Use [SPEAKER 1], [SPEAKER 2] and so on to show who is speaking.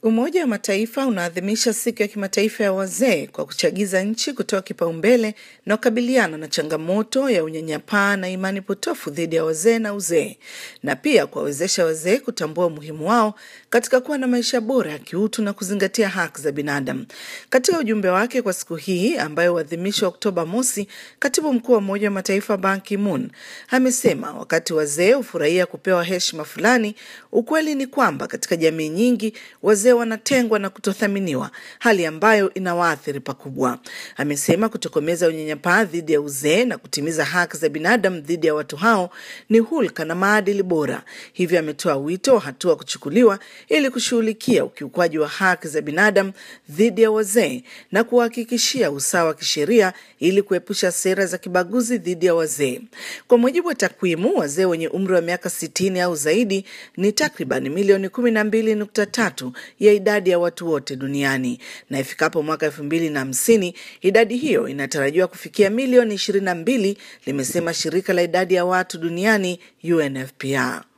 [SPEAKER 1] Umoja wa Mataifa unaadhimisha siku ya kimataifa ya wazee kwa kuchagiza nchi kutoa kipaumbele na kukabiliana na changamoto ya unyanyapaa na imani potofu dhidi ya wazee na uzee, na pia kuwawezesha wazee kutambua umuhimu wao katika kuwa na maisha bora ya kiutu na kuzingatia haki za binadamu. Katika ujumbe wake kwa siku hii ambayo huadhimishwa Oktoba mosi, katibu mkuu wa Umoja wa Mataifa Ban Ki-moon amesema wakati wazee hufurahia kupewa heshima fulani, ukweli ni kwamba katika jamii nyingi wazee wanatengwa na kutothaminiwa, hali ambayo inawaathiri pakubwa. Amesema kutokomeza unyanyapaa dhidi ya uzee na kutimiza haki za binadamu dhidi ya watu hao ni hulka na maadili bora. Hivyo ametoa wito wa hatua kuchukuliwa ili kushughulikia ukiukwaji wa haki za binadamu dhidi ya wazee na kuwahakikishia usawa wa kisheria ili kuepusha sera za kibaguzi dhidi ya wazee. Kwa mujibu wa takwimu, wazee wenye umri wa miaka sitini au zaidi ni takriban milioni kumi na mbili nukta tatu ya idadi ya watu wote duniani, na ifikapo mwaka elfu mbili na hamsini idadi hiyo inatarajiwa kufikia milioni ishirini na mbili, limesema shirika la idadi ya watu duniani UNFPA.